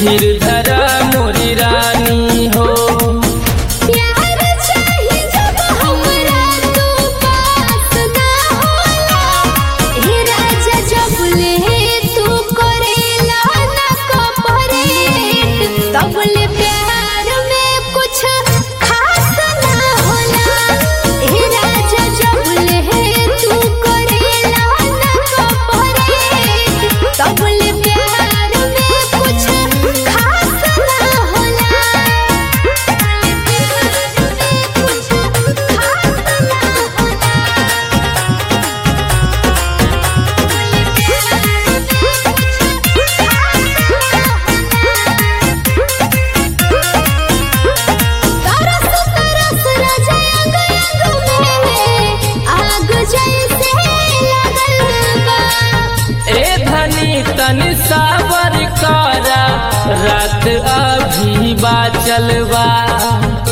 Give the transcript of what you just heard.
धीर धरा मोरी रानी हो प्यार चाही जब हमरा तू पास ना होला हे राजा जब ले तू करेला ना कपरेट तब ले प्यार में कुछ खास ना होला हे राजा जब ले तू करेला ना कपरेट तब ले प्यार में कुछ खास ना होला ए धनी तनि सावर करा रात अभी बाचल बा